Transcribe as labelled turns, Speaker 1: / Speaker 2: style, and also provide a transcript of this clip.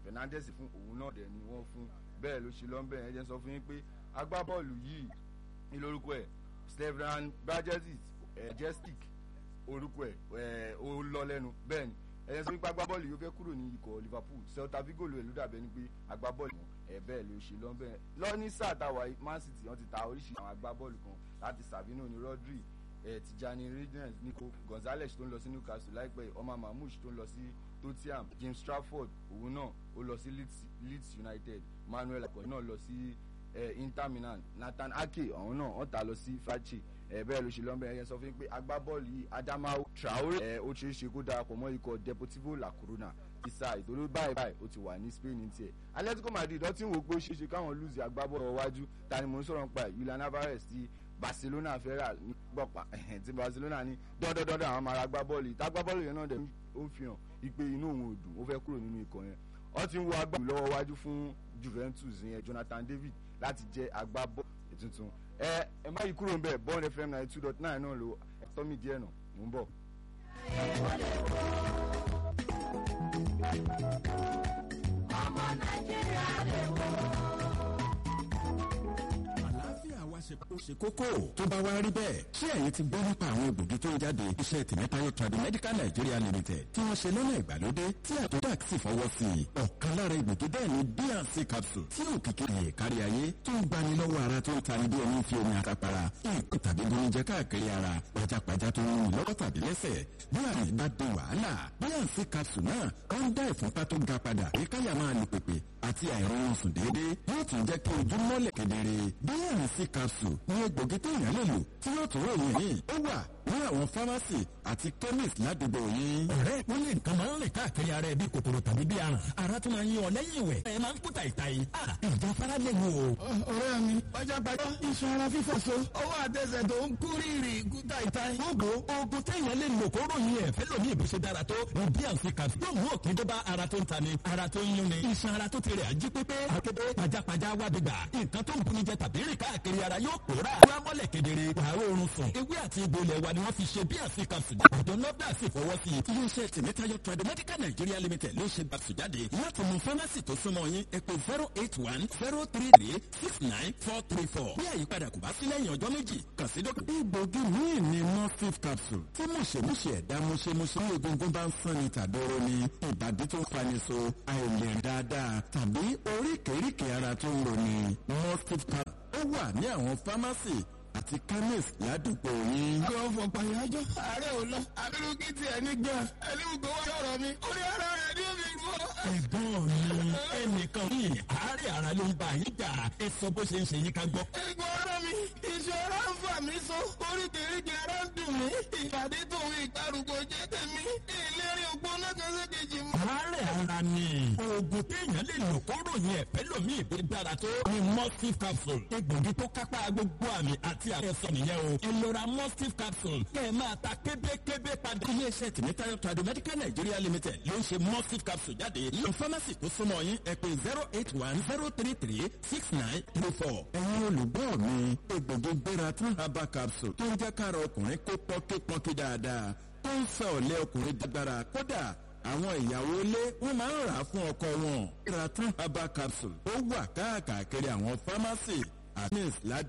Speaker 1: Fernandes fún òun náà dẹ̀ ni wọ́n fún bẹ́ẹ̀ ló ṣe lọ́nbẹ̀ ẹ̀ jẹ́ sọ fún yín pé agbábọ́ọ̀lù yìí ní lórúkọ ẹ̀ Stevan Brajetic Jestic orúkọ ẹ̀ ó lọ lẹ́nu bẹ́ẹ̀ ni ẹ̀yẹ sọ wípé agbábọ́ọ̀lù yóò fẹ́ kúrò ní ikọ̀ Liverpool Celta Vigo ló ẹ̀ ló dàbẹ́ ni pé agbábọ́ọ̀lù ẹ̀ bẹ́ẹ̀ ló ṣe lọ́nbẹ̀ lọ́ní sáà táwa Man City wọ́n ti ta oríṣiríṣi àwọn agbábọ́ọ̀lù kan láti Savino ní Rodri eh, Tijani Reynolds Nico Gonzalez tó ń lọ sí Newcastle láìpẹ́ Omar Mahmoud tó ń lọ sí Tottenham James Trafford òun náà ó lọ sí Leeds, Leeds United Manuel akọ̀yìn náà lọ sí eh, Inter Milan Nathan Ake àwọn náà wọ́n tà lọ sí Frachi ẹ bẹ́ẹ̀ ló ṣe lọ́nbẹ̀ ẹ̀yẹ sọ fún mi pé agbábọ́ọ̀lù yìí Adamawa Traore ẹ ó ṣeé ṣe kó darapọ̀ mọ́ ikọ̀ Deportivo La Coruna ti sa ìtòló báyìí báyìí ó ti wà ní Spain ní tiẹ̀ Atletico Madrid ó ti ń wò pé ó ṣeé ṣe káwọn lùzì agbábọ́ọ̀lù ọwájú ta ni mò ń sọ̀rọ̀ nípa Julian Alvarez ti Barcelona fẹ́ rà ní gbọ̀pá tí Barcelona ní dọ́dọ́dọ́dọ́ àwọn máa ra agbábọ́ọ̀lù yìí tágbábọ́ọ̀lù yẹn náà dẹ̀ ó fi hàn ipe inú òun ò dùn ó fẹ́ kúrò nínú ikọ̀ yẹn ó ti ń wo agbábọ́ọ̀lù lọ́wọ́ wájú fún Juventus yẹn Jonathan David láti jẹ́ agbábọ́ọ̀lù tuntun ẹ ẹ má yí kúrò ń bẹ̀ Bond FM ninety two dot nine náà lo ẹ̀tọ́ mi díẹ̀ nà mò ń bọ̀.
Speaker 2: ọmọ nàìjíríà lè wò
Speaker 3: àlàáfíà wa ṣe kó ṣe kókó tó bá wá rí bẹ́ẹ̀ ṣé ẹ̀yin ti gbọ́ nípa àwọn egbògi tó ń jáde iṣẹ́ tìmẹ́tayọ Tradimedical Nigeria Limited tí wọ́n ṣe lọ́nà ìgbàlódé tí àtúntàk sì fọwọ́ sí i ọ̀kan lára egbògi bẹ́ẹ̀ ni bnc capsule tí òkìkí rẹ̀ kárí ayé tó ń gbani lọ́wọ́ ara tó ń tani bí ẹni fi omi àtàpàrà nǹkan tàbí bonijẹ káàkiri ara pajápajá tó ń rìn lọ́wọ́ tàbí lẹ́sẹ̀ bí àmì bá dé wàhálà bnc capsule náà ó ń dá ìfúnpá tó ga padà èkáyà máa lù pèpè àti àìrọ̀rùn sùn déédéé yóò tún jẹ́ kí ojú mọ́lẹ̀ kedere bnc capsule ní egbògi téèyàn lè lò tí yóò tún ròyìn yìí ó wà ní àwọn fámásì àti chemist ládùúgbò yín.
Speaker 4: ọ̀rẹ́ wọ́n lè nǹkan máa ń rìn káàkiri ara ẹ̀ bí kòkòrò tàbí bí aràn ara tún máa ń yí ọ lẹ́yìn ìwẹ̀ ẹ̀ máa ń kú tàìtàì ìjà fara lè wò.
Speaker 5: ọ̀rẹ́ mi pajápajá iṣan ara fífọ́ so ọwọ́ àtẹsẹ̀ tó ń kú rírì kú tàìtàì.
Speaker 4: gbogbo oògùn téèyàn lè lò kó ròyìn ẹ̀ fẹ́ lómi ìbùsùn dára tó bí àǹfì kan yóò mú òkè tó bá ara tó ń ta ni ara tó ń yún ni iṣan ara tó ti rẹ̀ ají pépé akéde pajápajá wá gbégbà nǹkan tó ń buni jẹ tàbí rìn káàkiri ara yóò pòórà wá mọ́lẹ̀ kedere wàá oorun sùn ewé àti egbò ilẹ̀ wa ni wọ́n fi ṣe bí àǹfì kan sùn àjọ nọ́dà sì fọwọ́ sí i.
Speaker 3: iléeṣẹ́ tìmẹ́tayọ Tradimedical Nigeria Limited ló ṣe gbàsù jáde láti mú fámásì tó súnmọ́ yín ẹ pè zero eight one zero three three six nine four three four bí àyípadà kò bá sí lẹ́yìn ọjọ́ méjì kàn sí dókítà. egbògi míì ni morphine capsule tí mùṣemúṣe ẹ̀dá mùṣemúṣe ní egungun bá ń sán ni tàdóró ni ìbàdí tó ń fani so àìlè dáadáa tàbí oríkèéríkèé ara tó ń roni morphine capsule ó wà ní àwọn fámásì àti chemist ládùúgbò yín.
Speaker 5: yóò fọ pàyájọ́ ààrẹ ò lọ abirú kí tiẹ̀ ní gan ẹni gbogbo wá sọ̀rọ̀ mi orí ara rẹ̀ ní omi rú ọ.
Speaker 4: ẹ̀gbọ́n mi ẹnìkan ní àárẹ̀ ara ló ń bá yín jà ẹ sọ bó ṣe ń ṣe yín ká gbọ́.
Speaker 5: ẹ̀gbọ́n ọ̀rọ̀ mi iṣan ara ń fà mí so oríkèéríkèé ara ń dùn mí ìpàdé tòun ìgbàrúgbó jẹ́ tèmi ìlérí ògbóná kan sí kejì mọ́.
Speaker 4: àárẹ̀ ara ni oògùn téèyàn lè lò kó ròyìn ẹ̀fẹ́ lómi ìbí dára tó ní mustif capsule egbògi tó kápá gbogbo àmì àti àfẹ́sọ nìyẹn o ẹ lọ ra mustif capsule kẹ́ ẹ máa ta kébékébé padà.
Speaker 3: iléeṣẹ́ tìmẹ́tayọ Tradimedical Nigeria Limited ló ń ṣe mustif capsule jáde lọ fámásì tó súnmọ́ yín ẹ pè zero eight one zero three three six nine three four. ẹ̀yin olùgbọ́ mi egbògi gbéra tún herbal capsule tó ń jẹ́ kára ọkùnrin kó pọ́nkípọ́nkí dáadáa tó ń sọ ọ̀lẹ́ ọkùnrin dágbára kódà àwọn ìyàwó ilé wọn máa ń rà á fún ọkọ wọn. gbéra tún herbal capsule ó wà káàkiri àwọn fámásì àti